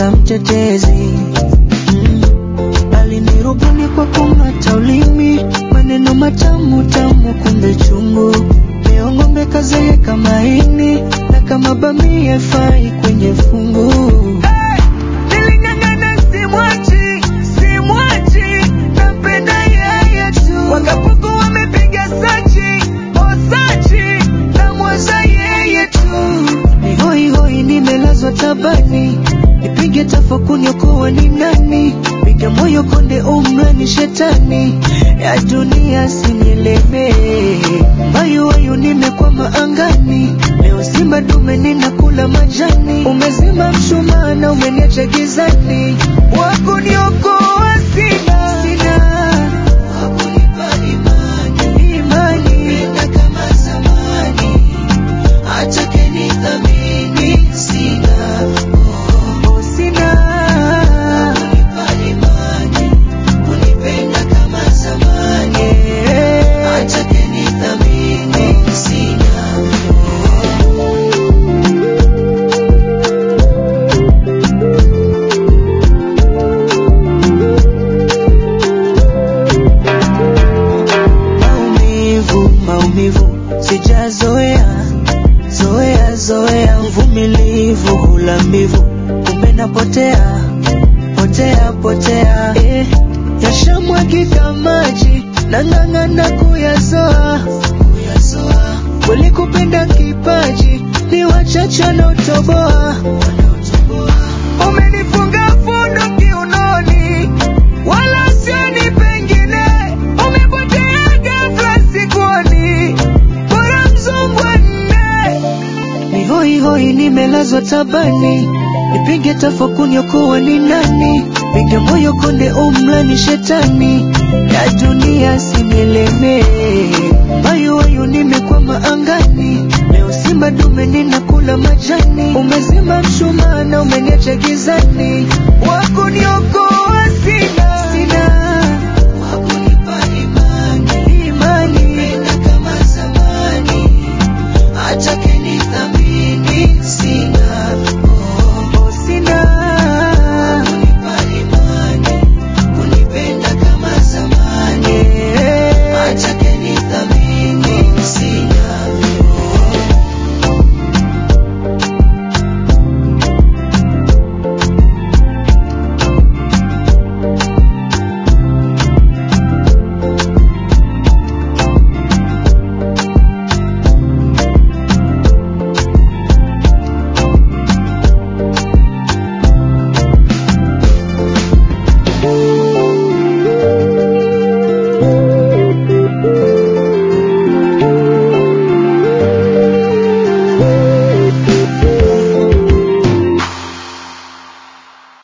Mola mtetezi mm. Alinirubuni kwa kung'ata ulimi, maneno matamu tamu, kumbe chungu. Leo ng'ombe kazeeka maini, na kama bamia fai kwenye fungu. Hey! Niling'ang'ana simwachi, simwachi, nampenda yeye tu. Wakapuku wamepiga sachi, oh sachi, namwaza yeye tu. Ni hoi hoi nimelazwa tabani, nipige tafakuni kuwa ni nani, piga moyo konde umrani shetani, ya dunia sinielemee. Mayu wayu nimekwama angani, leo simba dume ninakula majani, umezima mshumaa na umeniacha gizani, wakuniokoa sina, sina wakunipa imani, imani Penda kama zamani hata kenithamini sina oh, sina kunipa imani kunipenda kama zamani hata kenithamini sina maumivu maumivu sijazoea zoea zoea mvumilivu hula mbivu kumbe napotea potea potea eh, yashamwagika maji nang'ang'ana kuyazoa kuyazoa kweli kupenda kipaji ni wachache wanaotoboa umenifunga fundo kiunoni wala sioni pengine umepotea ghafla sikuoni bora mzungwa nne ni hoi hoi nimelazwa tabani nipige tafakuni kuwa ni nani piga moyo konde umrani shetani ya dunia sinielemee mayu wayu nimekwama angani leo simba dume ninakula majani umezima mshumaa na umeniacha gizani